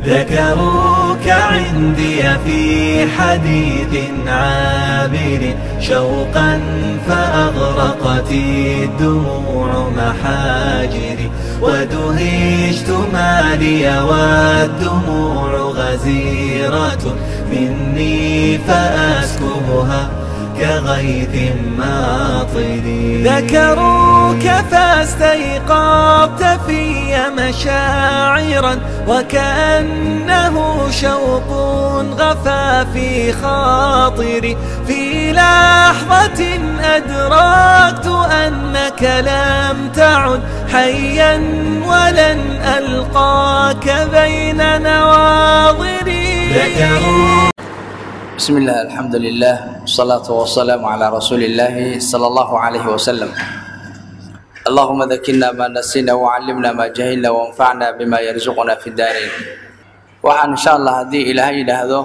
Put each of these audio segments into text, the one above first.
ذكروك عندي في حديث عابر شوقا فأغرقت الدموع محاجري ودهشت ما لي والدموع غزيرة مني فأسكبها كغيث ماطر ذكروك فاستيقظت في مشاعرا وكأنه شوق غفى في خاطري في لحظة أدركت أنك لم تعد حيا ولن ألقاك بين نواظري ذكروك بسم الله الحمد لله والصلاة والسلام على رسول الله صلى الله عليه وسلم اللهم ذكرنا ما نسينا وعلمنا ما جهلنا وانفعنا بما يرزقنا في الدارين waxaan insha allah haddii ilaahay yidhaahdo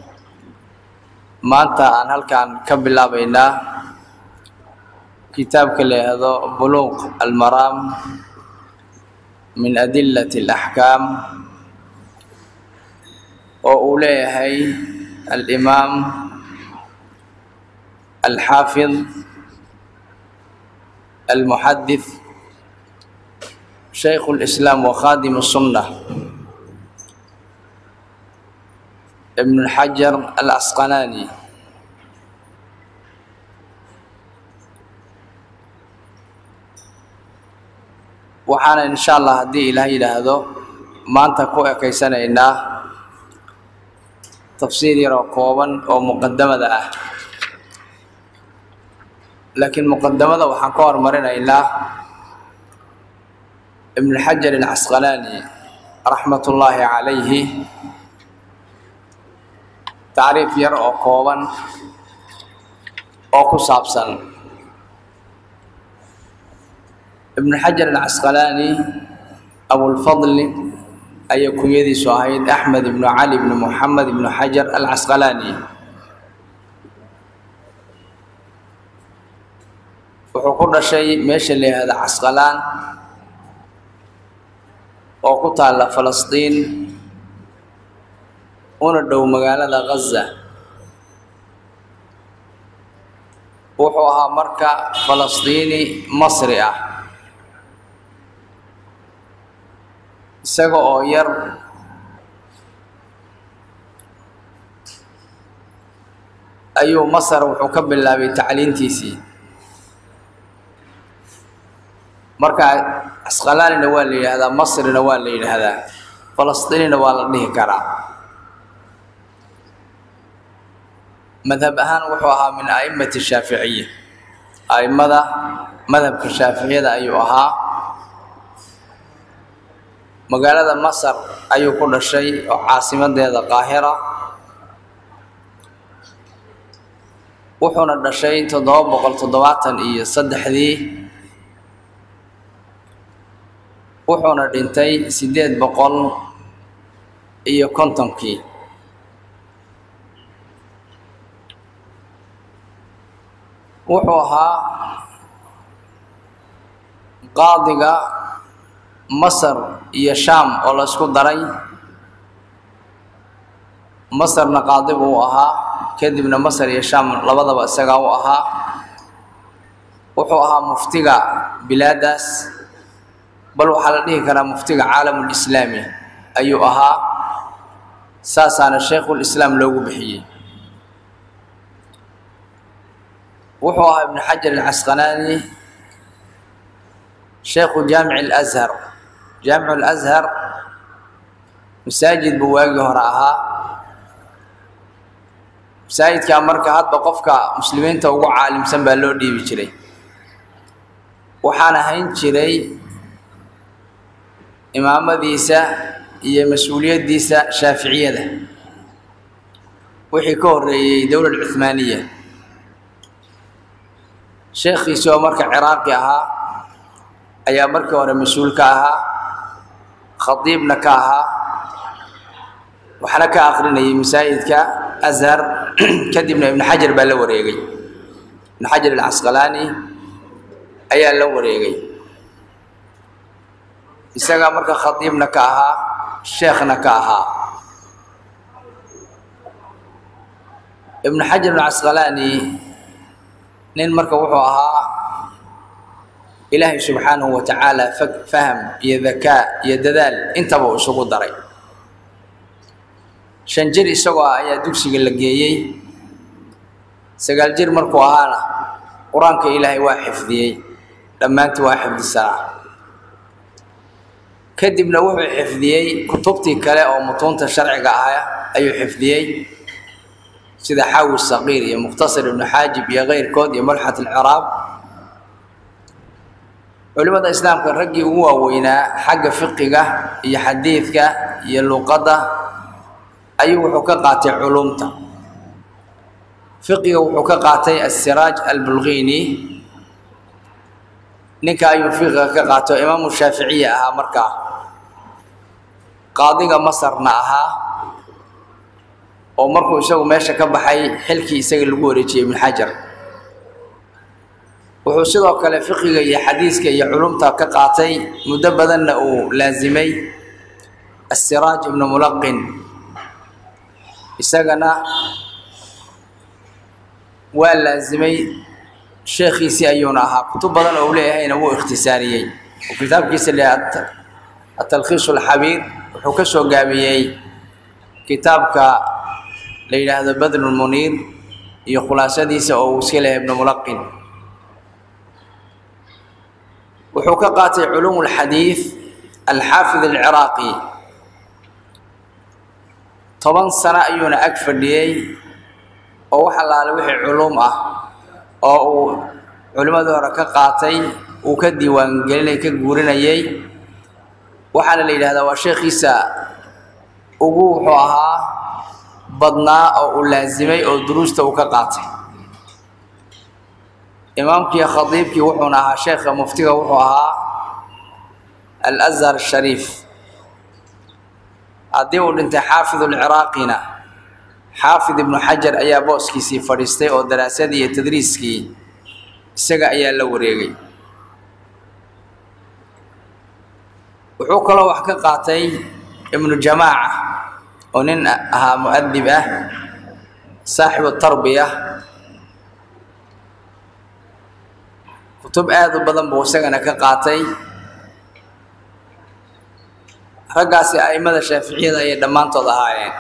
maanta aan halkan ka bilaabaynaa kitaabka la yidhaahdo buluuq almaraam min adilati alaxkaam oo uu leeyahay الإمام الحافظ المحدث شيخ الإسلام وخادم السنة ابن الحجر العسقلاني waxaana insha allah haddii ilaah yidhaahdo maanta ku ekaysanaynaa tafsiir yaroo kooban oo muqadamada ah laakiin muqadamada waxaan ka hormarinaynaa ibn xajar alcasqalaani raxmat ullaahi calayhi tacriif yar oo kooban oo ku saabsan ibn xajar alcasqalaani abulfadli ayay kunyadiisu ahayd axmed ibnu cali ibnu moxamed ibnu xajar alcasqalaani wuxuu ku dhashay meesha la yihahda casqalaan oo ku taalla falastiin una dhow magaalada ghaza wuxuu ahaa marka falastiini masri ah isaga oo yar ayuu masar wuxuu ka bilaabay tacliintiisii marka casqalaanina waa la yidhaahdaa masrina waa la yidhaahdaa falastiinina waa la dhihi karaa madhab ahaan wuxuu ahaa min a'immati shaaficiya a'immada madhabka shaaficiyada ayuu ahaa magaalada masar ayuu ku dhashay oo caasimadeeda qaahira wuxuuna dhashay toddoba boqol toddobaatan iyo saddexdii wuxuuna dhintay siddeed boqol iyo kontonkii wuxuu ahaa qaadiga masar iyo shaam oo la isku daray masarna qaadi buu ahaa kadibna masar iyo shaam labadaba isagaa u ahaa wuxuu ahaa muftiga bilaadaas bal waxaa la dhihi karaa muftiga caalamulislaami ayuu ahaa saasaana shaykhulislaam loogu bixiyey wuxuu ahaa ibnu xajar alcasqalaani sheekhu jaamici alashar jaamicu alashar masaajid buu waagii hore ahaa masaajidkaa marka hadba qofka muslimiinta ugu caalimsan baa loo dhiibi jiray waxaana hayn jiray imaamadiisa iyo mas-uuliyaddiisa shaaficiyada wixii ka horreeyey dowlad cuhmaaniya sheekhiisi oo marka ciraaqi ahaa ayaa markii hore mas-uul ka ahaa khadiibna ka ahaa waxna ka akrinayay masaajidka ashar kadibna ibnu xajar baa la wareegay ibnu xajar alcasqalaani ayaa la wareegay isagaa marka khadiibna ka ahaa sheekhna ka ahaa ibnu xajar ibnu casqalaani nin marka wuxuu ahaa ilaahay subxaanahu wa tacaala faham iyo dakaa iyo dadaal intaba uu isugu daray shan jir isagoo ah ayaa dugsiga la geeyey sagaal jir markuu ahaana qur-aanka ilaahay waa xifdiyey dhammaantii waa xifdisanaa kadibna wuxuu xifdiyey kutubtii kale oo mutuunta sharciga ah ayuu xifdiyey sida xaawi saqiir iyo mukhtasar ibnu xaajib iyo keyrkood iyo mulxat alciraab culimada islaamka raggii ugu waaweynaa xagga fiqiga iyo xadiidka iyo luqadda ayuu wuxuu ka qaatay culumta fiqiga wuxuu ka qaatay asiraaj albulqini ninka ayuu fiqiga ka qaato imaamu shaaficiya ahaa markaa qaadiga masarna ahaa oo markuu isagu meesha ka baxay xilkii isaga lagu wareejiyey ibnu xajar wuxuu sidoo kale fiqiga iyo xadiiska iyo culumta ka qaatay muddo badanna uu laasimay asiraaj ibnu mulaqin isagana waa laasimay sheekhiisii ayuuna ahaa kutub badan oo u leeyahayna wuu ikhtisaariyey oo kitaabkiisa leeyahay atalkhiis alxabiir wuxuu ka soo gaabiyey kitaabka la yidhaahdo badlulmuniir iyo khulaasadiisa oo uu iska leeyahay ibnu mulaqin wuxuu ka qaatay culuum alxadiid alxaafid alciraaqi toban sano ayuuna ag fadhiyey oo wax allaale wixii culuum ah oo uu culimmadii hore ka qaatay uu ka diiwaangelinay ka guurinayey waxaana la yidhahdaa waa sheekhiisa ugu wuxuu ahaa badnaa oo uu laasimay oo duruusta uu ka qaatay imaamkii khadiibkii wuxuuna ahaa sheekha muftiga wuxuu ahaa alazhar ashariif haddii uu dhintay xaafid ulciraaqina xaafid ibnu xajar ayaa booskiisii fadhiistay oo daraasadii iyo tadriiskii isaga ayaa la wareegay wuxuu kaloo wax ka qaatay ibnu jamaaca oo nin ahaa mu'adib ah saaxibu tarbiya kutub aada u badan buu isagana ka qaatay raggaasi a'immada shaaficiyada ayay dhammaantood ahaayeen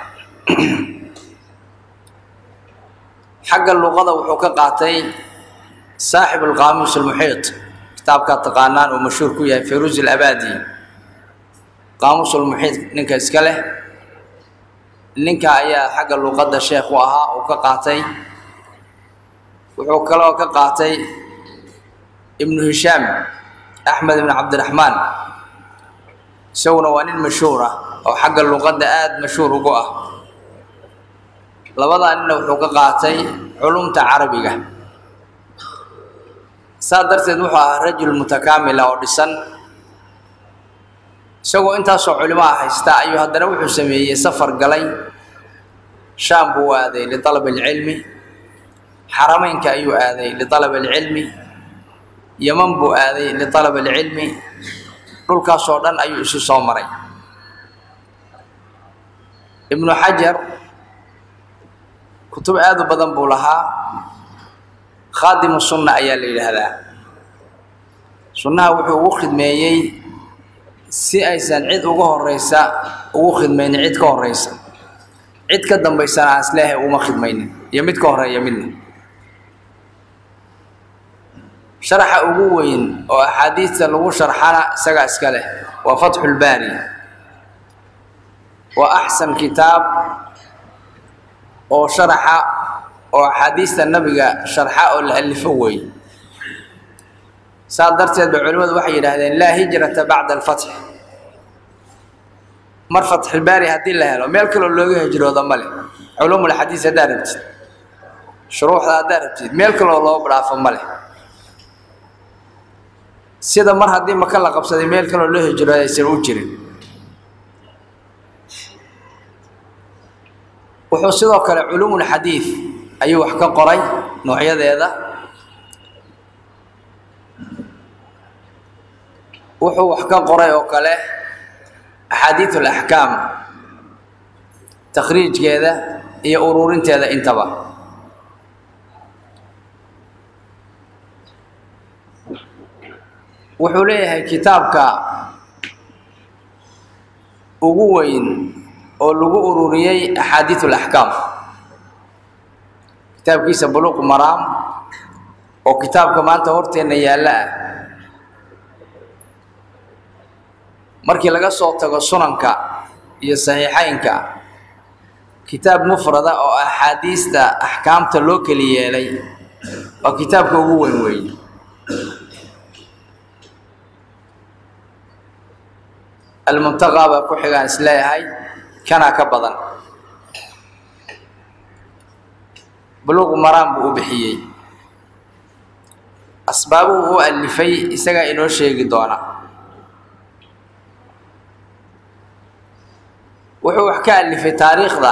xagga luqada wuxuu ka qaatay saaxib alqaamuus almuxiit kitaabkaa taqaanaan uu mashhuur ku yahay fayruuz alabadi qaamuus almuxiit ninka iska leh ninka ayaa xagga luqadda sheekh u ahaa uu ka qaatay wuxuu kaloo ka qaatay ibnu hishaam axmed ibn cabdiraxmaan isaguna waa nin mashhuur ah oo xagga luqadda aada mashhuur ugu ah labadaa nina wuxuu ka qaatay culumta carabiga saa darteed wuxuu ahaa rajul mutakaamila oo dhisan isagoo intaasoo culimaha haysta ayuu haddana wuxuu sameeyey safar galay shaam buu aaday lialab alcilmi xarameynka ayuu aaday lialab alcilmi yeman buu aaday lialab alcilmi dhulkaasoo dhan ayuu isu soo maray ibnu xajar kutub aada u badan buu lahaa khaadimu sunna ayaa la yidhaahdaa sunnaha wuxuu ugu khidmeeyey si aysan cid uga horeysa ugu khidmaynin cid ka horeysa cid ka dambaysana aan isleehay uguma khidmaynin iyo mid ka horeeya midna sharaxa ugu weyn oo axaadiista lagu sharxana isagaa iska leh waa fatxulbaari waa axsan kitaab oo sharaxa oo axaadiista nabiga sharxa oo la alifo weey saas darteed ba culimmadu waxay yidhaahdeen laa hijrata bacda alfatx mar fatxulbaari haddii la helo meel kaloo looga hijrooda ma leh culuumulxadiis haddaad rabtid shuruuxda haddaad rabtid meel kaloo loo dhaafo ma leh sida mar haddii maka la qabsaday meel kaloo loo hijrooda aysan u jirin wuxuu sidoo kale culuumulxadiid ayuu wax ka qoray noocyadeeda wuxuu wax ka qoray oo kale axaadiid alaxkaam takhriijkeeda iyo ururinteeda intaba wuxuu leeyahay kitaabka ugu weyn oo lagu ururiyey axaadiid alaxkaam kitaabkiisa buluuq maraam oo kitaabka maanta horteenna yaalla ah markii laga soo tago sunanka iyo saxiixeynka kitaab mufrada oo axaadiista axkaamta loo keli yeelay waa kitaabka ugu weyn weeye almuntaqaa baa ku xigaan isleeyahay kanaa ka badan buluuqu maraan buu u bixiyey asbaabuhu u alifay isagaa inoo sheegi doona wuxuu wax ka alifay taariikhda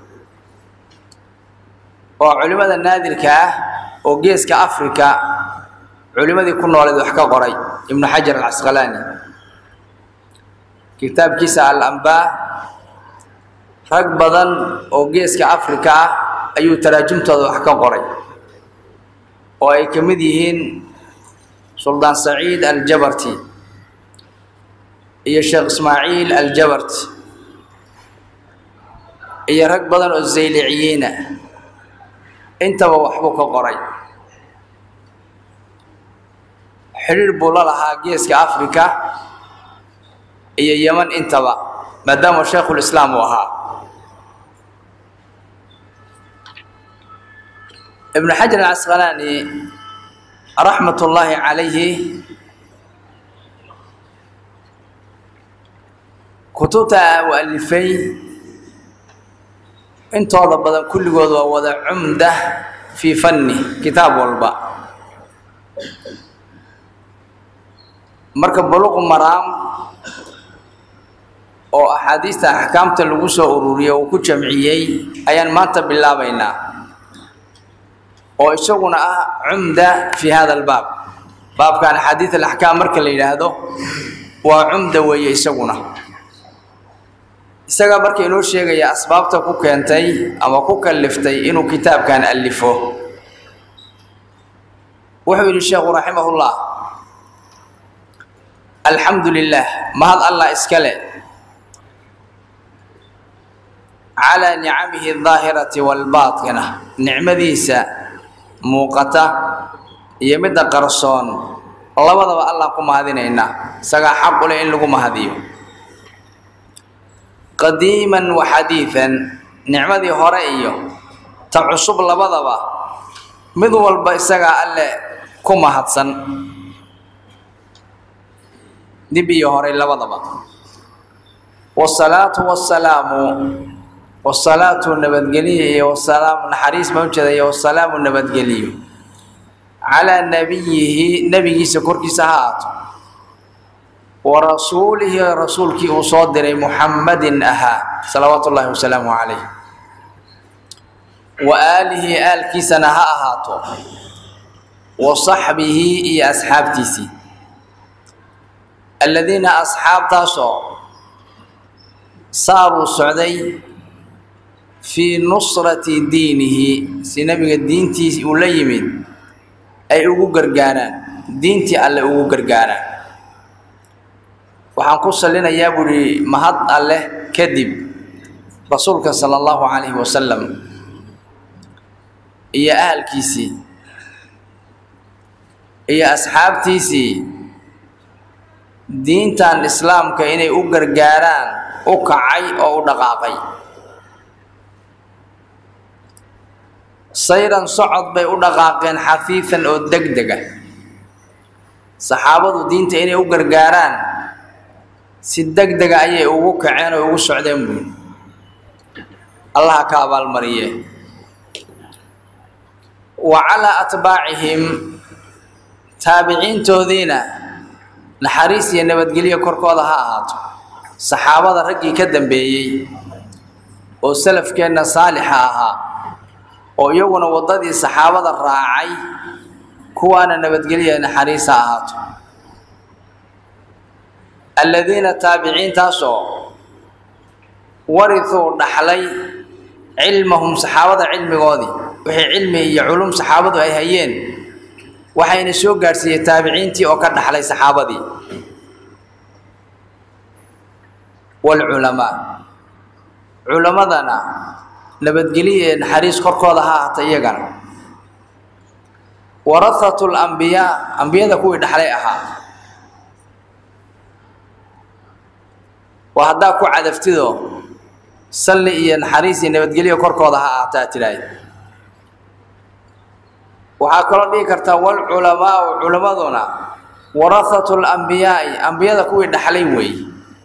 oo culimmada naadirka ah oo geeska africa culimmadii ku nooleed wax ka qoray ibnu xajar alcasqalaani kitaabkiisa al-ambaa rag badan oo geeska africa ah ayuu taraajumtooda wax ka qoray oo ay ka mid yihiin suldaan saciid aljabarti iyo sheekh ismaaciil aljabarti iyo rag badan oo zayliciyiina intaba waxbuu ka qoray xidhiir buu la lahaa geeska africa iyo yeman intaba maadaama shaykhulislaam uu ahaa ibnu xajar alcasqalaani raxmat ullaahi calayhi kutubta uu alifay intooda badan kulligood waa wada cumda fii fanni kitaab walba marka buluqu maraam oo axaadiista axkaamta lagu soo ururiyey uu ku jamciyey ayaan maanta bilaabaynaa oo isaguna ah cumda fi hada albaab baabkan axaadiid alaxkaam marka la yidhaahdo waa cumda weeye isaguna isagaa marka inoo sheegaya asbaabta ku keentay ama ku kalliftay inuu kitaabkan alifo wuxuu yidhi sheekhu raximahullah alxamdu lilah mahad allah iska le calaa nicamihi aldaahirati waalbaatina nicmadiisa muuqata iyo midda qarsoon labadaba allah ku mahadinaynaa isagaa xaq u leh in lagu mahadiyo qadiiman wa xadiidan nicmadii hore iyo ta cusub labadaba mid walba isagaa alle ku mahadsan dib iyo horey labadaba wasalaatu wasalaamu wasalaatu nabadgeliyo iyo wasalaam naxariis baan ujeeda iyo wasalaamu nabadgeliyo calaa nabiyihi nebigiisa korkiisa ha aato wa rasuulihi rasuulkii uu soo diray muxammadin ahaa salawaatu ullaahi wasalaamu calayh wa aalihi aalkiisana ha ahaato wa saxbihi iyo asxaabtiisii aladiina asxaabtaasoo saaruu socday fii nusrati diinihi si nebiga diintiis uu la yimid ay ugu gargaaraan diintii alle ugu gargaaraan waxaan ku salinayaa buu ihi mahad alleh kadib rasuulka sala allahu calayhi wasalam iyo ahalkiisii iyo asxaabtiisii diintan islaamka inay u gargaaraan u kacay oo u dhaqaaqay sayran socod bay u dhaqaaqeen xafiifan oo deg dega saxaabadu diinta inay u gargaaraan si deg dega ayay ugu kaceen oo ugu socdeen buui allaha ka abaalmariye wa calaa atbaacihim taabiciintoodiina naxariis iyo nabadgelyo korkooda ha ahaato saxaabada raggii ka dambeeyey oo salafkeenna saalixa ahaa oo iyaguna waddadii saxaabada raacay kuwaana nabadgelya naxariis ha ahaato aladiina taabiciintaasoo warithuu dhaxlay cilmahum saxaabada cilmigoodii wixii cilmi iyo culum saxaabadu ay hayeen waxayna soo gaadhsiiyey taabiciintii oo ka dhaxlay saxaabadii waalculamaa culammadana nabadgelyo ee naxariis korkooda ha ahaata iyagana warahatu lambiyaa ambiyada kuwii dhaxlay ahaa waa haddaa ku cadaftido salli iyo naxariis iyo nabadgelyo korkooda ha ahaataa tidhaahd waxaa kaloo dhihi kartaa walculamaau culammaduna warahatu lambiyaai ambiyada kuwii dhaxlay weeye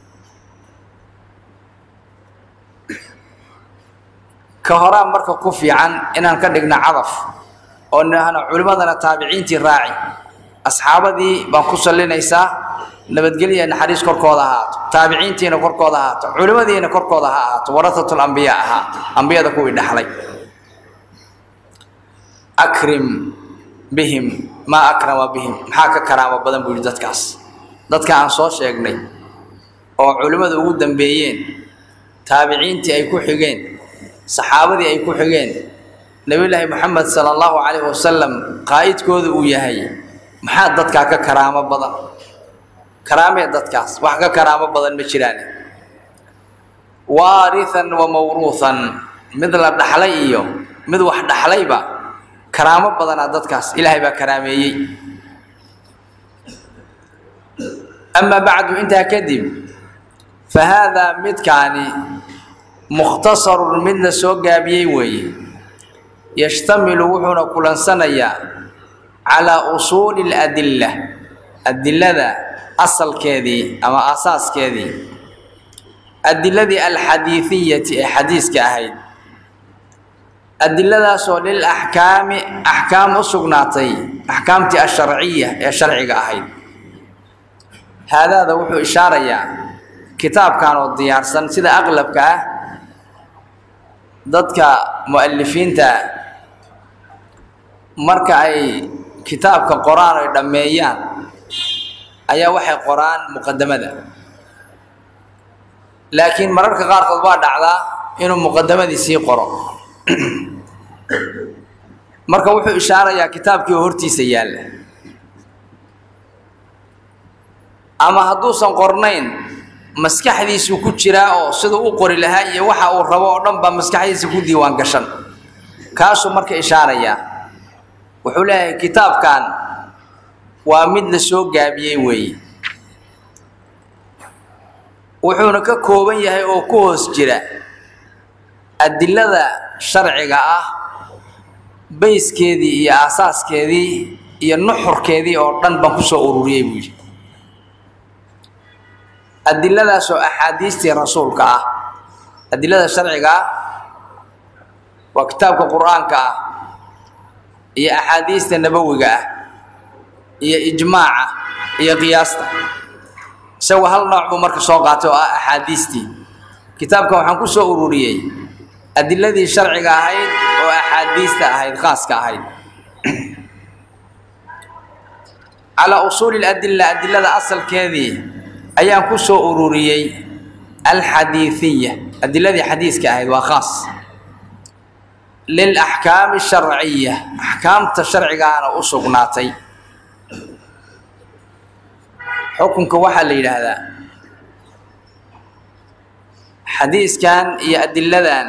ka horaa marka ku fiican inaan ka dhigno cadaf oo nahno culimmadana taabiciintii raaci asxaabadii baan ku sallinaysaa nabadgelya naxariis korkooda ahaato taabiciintiina korkooda ahaato culimmadiina korkooda ha ahaato warahatu lambiyaa ahaa ambiyada kuwii dhaxlay akrim bihim maa akrama bihim maxaa ka karaamo badan buu yihi dadkaas dadka aan soo sheegnay oo culimmadu ugu dambeeyeen taabiciintii ay ku xigeen saxaabadii ay ku xigeen nebiyulaahi moxamed sala allahu calayhi wasalam qaa'idkooda uu yahay maxaa dadkaa ka karaamo badan karaamee dadkaas wax ka karaamo badan ma jiraan waarihan wa mawruuhan mid la dhaxlay iyo mid wax dhaxlayba karaamo badanaa dadkaas ilaahay baa karaameeyey amaa bacdu intaa kadib fa haadaa midkaani mukhtasarun mid la soo gaabiyey weeye yashtamilu wuxuuna kulansanayaa calaa usuuli اladilla adilada asalkeedii ama asaaskeedii adiladii alxadiidiyati ee xadiiska ahayd adiladaasoo lil axkaami axkaam u sugnaatay axkaamtii asharciya ee sharciga ahayd haadaada wuxuu ishaarayaa kitaabkan oo diyaarsan sida aqlabka ah dadka mu'alifiinta marka ay kitaabka qoraan ay dhammeeyaan ayaa waxay qoraan muqadamada laakiin mararka qaarkood waa dhacdaa inuu muqadamadii sii qoro marka wuxuu ishaarayaa kitaabkii oo hortiisa yaalla ama hadduusan qornayn maskaxdiisuu ku jiraa oo siduu u qori lahaa iyo waxa uu rabo oo dhan baa maskaxdiisa ku diiwaan gashan kaasuu marka ishaarayaa wuxuu leeyahay kitaabkan waa mid la soo gaabiyey weeye wuxuuna ka kooban yahay oo ku hoos jira adilada sharciga ah bayskeedii iyo aasaaskeedii iyo nuxurkeedii oo dhan baan kusoo ururiyey buu yidhi adiladaasoo axaadiistii rasuulka ah adilada sharciga ah waa kitaabka qur-aanka ah iyo axaadiista nabowiga ah iyo ijmaaca iyo qiyaasta isagoo hal nooc buu marka soo qaatay oo ah axaadiistii kitaabkan waxaan ku soo ururiyey adiladii sharciga ahayd oo axaadiista ahayd khaaska ahayd calaa usuuli ladila adilada asalkeedii ayaan ku soo ururiyey alxadiiiya adiladii xadiiska ahayd waa khaas lilaxkaami sharciya axkaamta sharcigaana u sugnaatay xukunka waxaa la yidhaahdaa xadiiskan iyo adiladan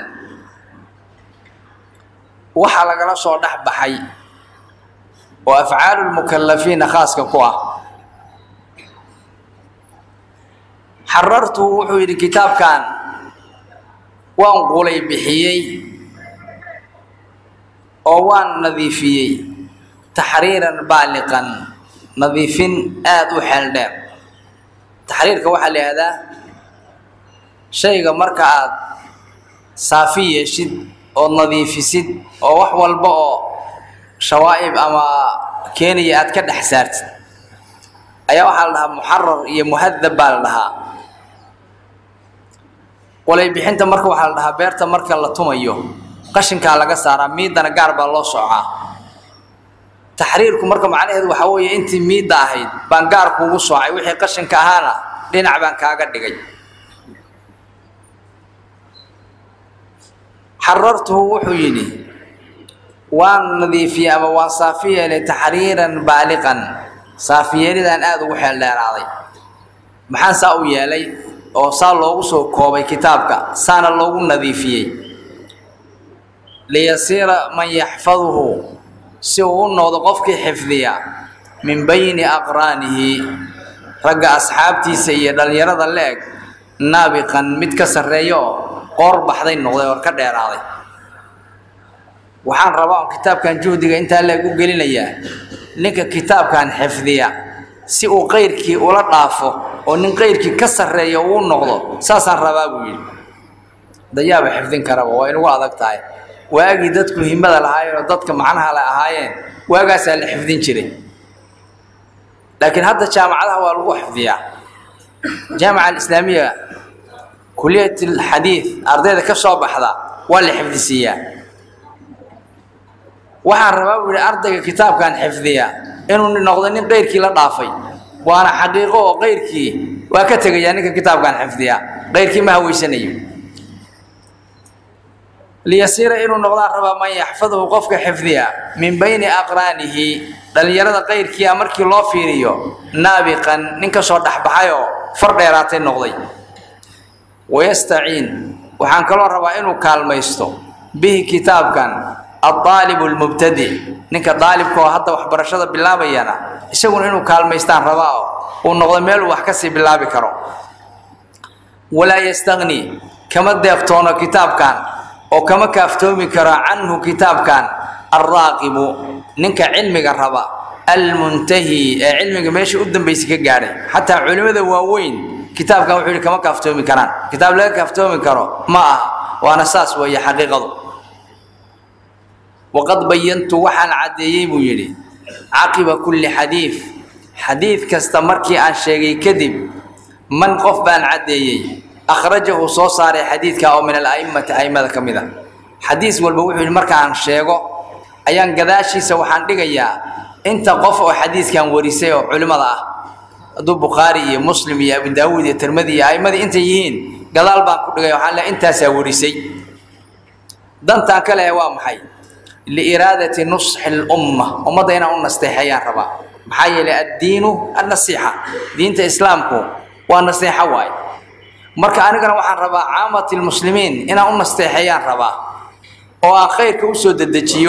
waxaa lagala soo dhex baxay oo afcaalu lmukalafiina khaaska ku ah xarartu wuxuu yidhi kitaabkan waan qulay bixiyey oo waan nadiifiyey taxriiran baaliqan nadiifin aada u xeel dheer taxriirka waxaa la yihahdaa shayga marka aad saafi yeeshid oo nadiifisid oo wax walba oo shawaa'ib ama keenaya aad ka dhex saartid ayaa waxaa la dhahaa muxarar iyo muhadab baa la dhahaa qolay bixinta marka waxaa la dhahaa beerta marka la tumayo qashinkaa laga saaraa miidana gaar baa loo soocaa taxriirku marka macnaheedu waxaa weeye intii miidda ahayd baan gaar kuugu soocay wixii qashinka ahaana dhinac baan kaaga dhigay xarartuhu wuxuu yidhi waan nadiifiyey ama waan saafi yeelay taxriiran baaliqan saafiyeelidaan aada ugu xeel dheeraaday maxaan saa u yeelay oo saa loogu soo koobay kitaabka saana loogu nadiifiyey liyasiira man yaxfaduhu si uu u noqdo qofkii xifdiya min bayni aqraanihi ragga asxaabtiisa iyo dhallinyarada la-eg naabiqan mid ka sarreeya oo qoor baxday noqday oo ka dheeraaday waxaan rabaa on kitaabkan juhdiga intaa leeg u gelinayaa ninka kitaabkan xifdiya si uu qayrkii ula dhaafo oo nin qayrkii ka sarreeya uu noqdo saasaan rabaa buu yidhi dayaaba xifdin karaba waa inugu adag tahay waagii dadku himada lahaayeen oo dadka macnaha la ahaayeen waagaasaa la xifdin jiray laakiin hadda jaamacadaha waa lagu xifdiyaa jaamica alislaamiya kuliyat alxadiid ardayda ka soo baxda waa la xifdisiiyaa waxaan rabaa buu yidhi ardayga kitaabkan xifdiya inuu noqdo nin qayrkii la dhaafay waana xaqiiqo oo qayrkii waa ka tegayaa ninka kitaabkan xifdiya qayrkii ma haweysanayo liyasiira inuu noqdaan rabaa man yaxfaduhu qofka xifdiya min bayni aqraanihi dhallinyarada qayrkiia markii loo fiiriyo naabiqan nin ka soo dhexbaxay oo far dheeraatay noqday wayastaciin waxaan kaloo rabaa inuu kaalmaysto bihi kitaabkan adaalibu lmubtadi ninka daalibka oo hadda waxbarashada bilaabayana isaguna inuu kaalmaystaan rabaa oo uu noqdo meeluu wax kasii bilaabi karo walaa yastagni kama deeqtoono kitaabkan oo kama kaaftoomi karo canhu kitaabkan alraaqibu ninka cilmiga raba almuntahi ee cilmiga meesha u dambaysay ka gaadhay xataa culimmada waaweyn kitaabkan wuxuu yidhi kama kaaftoomi karaan kitaab laga kaaftoomi karo ma aha waana saas weeye xaqiiqadu waqad bayantu waxaan caddeeyey buu yidhi caqiba kulli xadiid xadiid kasta markii aan sheegay kadib man qof baan caddeeyey akhrajahu soo saaray xadiidka oo min ala'immati a'immada ka mid a xadiis walba wuxuu yidhi markaan sheego ayaan gadaashiisa waxaan dhigayaa inta qof oo xadiiskan warisay oo culimmada ah hadduu bukhaari iyo muslim iyo abu daawuud iyo tirmadi iyo a'immadii intay yihiin gadaal baan ku dhigay waxaan leehay intaasaa warisay dantaan ka lehay waa maxay liiraadati nusxi lumma ummadda inaan u nasteexeeyaan rabaa maxaa yeelay addiinu annasiixa diinta islaamku waa naseexo waaye marka anigana waxaan rabaa caamati lmuslimiin inaan u nasteexeeyaan rabaa oo aan khayrka usoo dedejiyo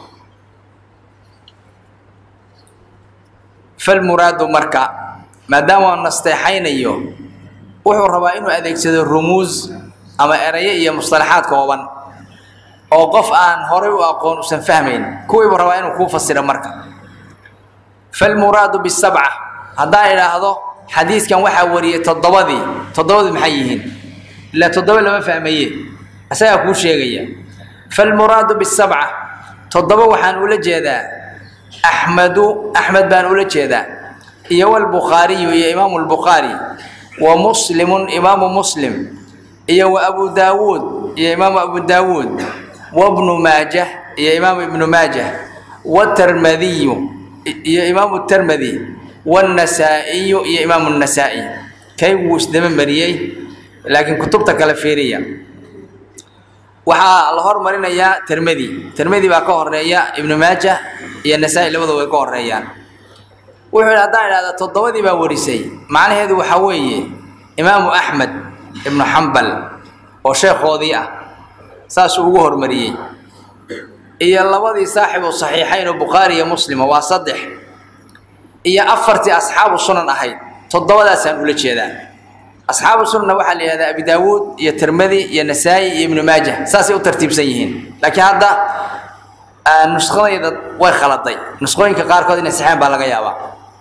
falmuraadu marka maadaama aan nasteexaynayo wuxuu rabaa inuu adeegsado rumuus ama erayo iyo mustalaxaad kooban oo qof aan horay u aqoon usan fahmayn kuwiibuu rabaa inuu kuu fasiro marka falmuraadu bisabca haddaan idhaahdo xadiiskan waxaa wariyey toddobadii toddobadii maxay yihiin ilaa toddoba lama fahmaye asagaa kuu sheegaya falmuraadu bisabca toddoba waxaan ula jeedaa axmedu axmed baan ula jeedaa iyo walbukhaariyu iyo imaamu lbukhaari wa muslimun imaamu muslim iyo wa abu daawuud iyo imaamu abu daawuud wabnu maajah iyo imaamu ibnu maajah watermadiyu iyo imaamu termadi wannasaa'iyu iyo imaamu nasaa'i kay wuu isdaba mariyey laakiin kutubta kale fiiriya waxaa la hormarinayaa termedi termedi baa ka horeeya ibnu maajah iyo nasaa-i labada way ka horeeyaan wuxuu yidhi haddaan idhahda toddobadii baa warisay macnaheedu waxaa weeye imaamu axmed ibnu xambal oo sheekhoodii ah saasuu ugu hormariyey iyo labadii saaxibu saxiixayn oo bukhaari iyo muslima waa saddex iyo afartii asxaabu sunan ahayd toddobadaasaan ula jeedaa asxaabu sunanna waxaa la yihahdaa abi daawuud iyo tirmadi iyo nasaa-i iyo ibnu maajah saasay u tartiibsan yihiin laakiin hadda nuskhadayda way khaladay nuskhooyinka qaarkood inay saxeen baa laga yaabaa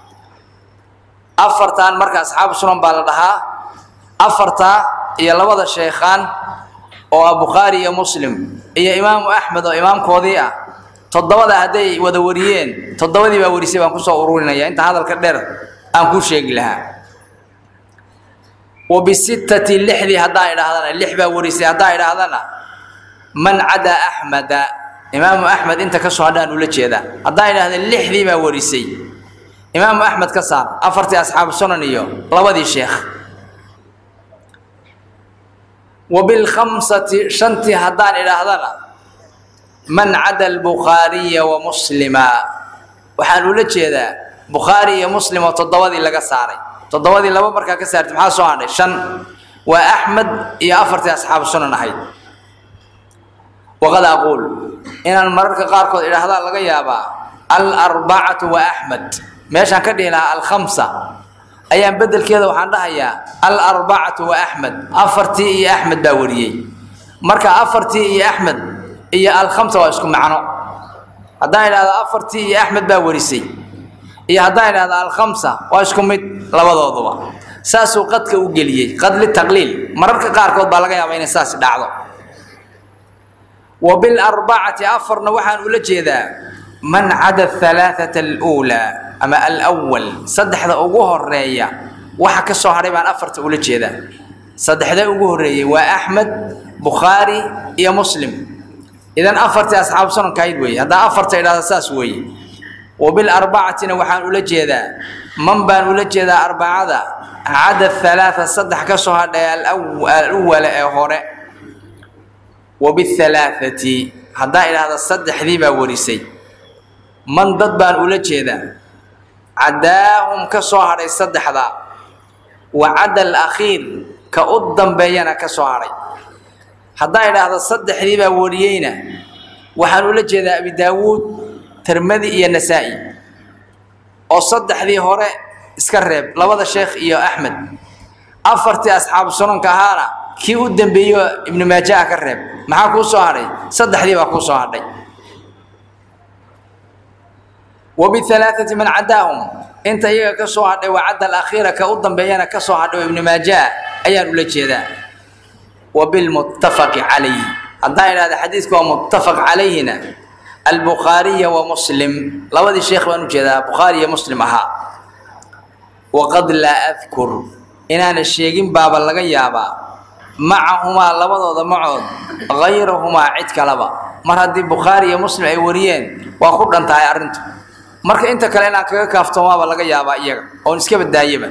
afartan marka asxaabu sunan baa la dhahaa afartaa iyo labada sheekhaan oo ah bukhaari iyo muslim iyo imaamu axmed oo imaamkoodii ah toddobada hadday wada wariyeen toddobadii baa warisay baan kusoo ururinaya inta hadalka dheer aan kuu sheegi lahaa wa bisittati lixdii haddaan idhaahdana lix baa warisay haddaan idhaahdana man cadaa axmeda imaamu axmed inta ka soo hadhaan ula jeedaa haddaan idhahda lixdii baa warisay imaamu axmed ka saar afartii asxaabu sunan iyo labadii sheekh wa bilkhamsati shantii haddaan idhaahdana man cada albukhaariya wa muslima waxaan ula jeedaa bukhaari iyo muslim oo toddobadii laga saaray toddobadii laba markaa ka saartay maxaa soo hadhay shan waa axmed iyo afartii asxaabu sunan ahayd waqad aquul inaan mararka qaarkood idhaahdaa laga yaabaa alarbacatu wa axmed meeshaan ka dhihi lahaa alkhamsa ayaan bedelkeeda waxaan dhahayaa alarbacatu wa axmed afartii iyo axmed baa wariyey marka afartii iyo axmed iyo alkhamsa waa isku macno haddaan idhahdo afartii iyo axmed baa warisay iyo haddaan idhahdo alkhamsa waa isku mid labadooduba saasuu qadka u geliyey qad litaqliil mararka qaarkood baa laga yaabaa inay saas dhacdo wa bilarbacati afarna waxaan ula jeedaa man cada alaaata aluulaa ama alwal saddexda ugu horeeya waxa ka soo hadhay baan afarta ula jeedaa saddexda ugu horreeyey waa axmed bukhaari iyo muslim idan afartii asxaabu sunankahayd weeye haddaa afarta idhahda saas weeye wa bilarbacatina waxaan ula jeedaa man baan ula jeedaa arbacada cada halaaa saddex ka soo hadhay aluwala ee hore wa bihalaaati haddaa idhahda saddexdii baa warisay man dad baan ula jeedaa cadaahum ka soo hadhay saddexda wa cada alakhiir ka u dambeeyana ka soo hadhay haddaa idhaahdo saddexdii baa wariyeyna waxaan ula jeedaa abi daawuud tirmadi iyo nasaa-i oo saddexdii hore iska reeb labada sheekh iyo axmed afartii asxaabu sunanka ahaana kii u dambeeyo ibnu maajaha ka reeb maxaa kuu soo hadhay saddexdii baa kuu soo hadhay wa bihalaaati man cadaahum inta iyaga ka soo hadhay waa cadda alakhiira ka u dambeeyana ka soo hadhay oo ibnu maajaha ayaan ula jeedaa wa bilmuttafaqi calayhi haddaan idhahda xadiidku waa muttafaq calayhina albukhaariya wa muslim labadii sheekh baan ujeedaa bukhaari iyo muslim ahaa waqad laa adkur inaana sheegin baaba laga yaabaa macahumaa labadooda macood hayrahumaa cid kaleba mar haddii bukhaari iyo muslim ay wariyeen waa ku dhan tahay arrintu marka inta kale inaan kaga kaaftoomaaba laga yaabaa iyaga oon iska badaayaba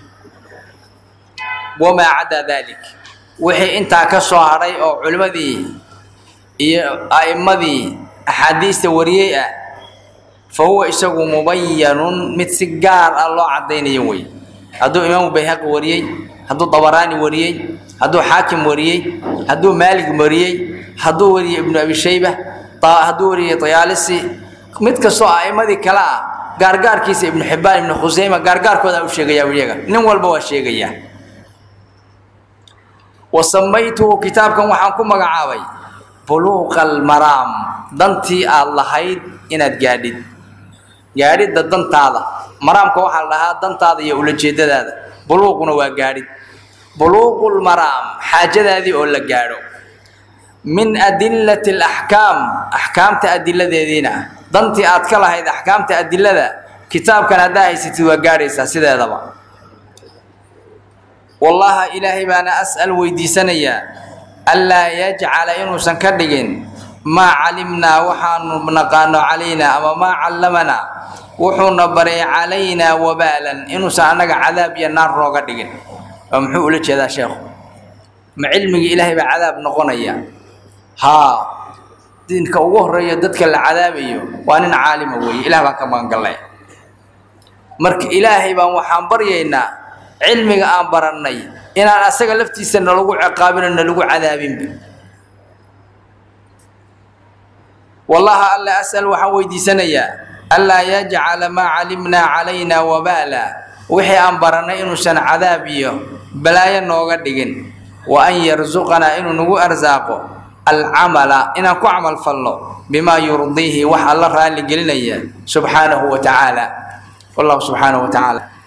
wamaa cadaa dalik wixii intaa ka soo hadhay oo culimmadii iyo a'immadii axaadiista wariyey ah fa huwa isagu mubayanun mid si gaar ah loo caddaynayo wey hadduu imaamu bayhaqi wariyey hadduu dabaraani wariyey hadduu xaakim wariyey hadduu maalig wariyey hadduu wariyey ibnu abi shayba hadduu wariyey tayaalisi mid kastoo a'immadii kale ah gaargaarkiisa ibnu xibbaan ibnu khuseyma gaargaarkoodaa u sheegayaa iyaga nin walba waa sheegayaa wa samaytuhu kitaabkan waxaan ku magacaabay buluuqa almaraam dantii aada lahayd inaad gaadhid gaadhidda dantaada maraamka waxaa la dhahaa dantaada iyo ulajeedadaada buluuquna waa gaadhid buluuqulmaraam xaajadaadii oo la gaadho min adillati alaxkaam axkaamta adiladeediina ah dantii aad ka lahayd axkaamta adilada kitaabkan haddaa haysatid waa gaadhaysaa sideedaba wallaha ilaahay baana as'al weydiisanayaa anlaa yajcala inuusan ka dhigin maa calimnaa waxaanu naqaano calaynaa ama maa callamanaa wuxuuna baray calaynaa wabaalan inuusan annaga cadaab iyo naar nooga dhigin oo muxuu ula jeedaa sheekhu ma cilmigii ilaahay baa cadaab noqonaya haa diinka ugu horreeya dadka la cadaabayo waa nin caalima weeye ilaah baan ka magangallay marka ilaahay baan waxaan baryaynaa cilmiga aan barannay inaan asaga laftiisa nalagu ciqaabino nalagu cadaabinba wallaha alla as'al waxaan weydiisanayaa anlaa yajcala maa calimnaa calaynaa wabaala wixii aan barannay inuusan cadaab iyo balaayo nooga dhigin wa an yarsuqanaa inuu nagu arsaaqo alcamala inaan ku camal falno bimaa yurdiihi wax alla raalli gelinaya subxaanahu wa tacaala wallahu subxaanahu wa tacaala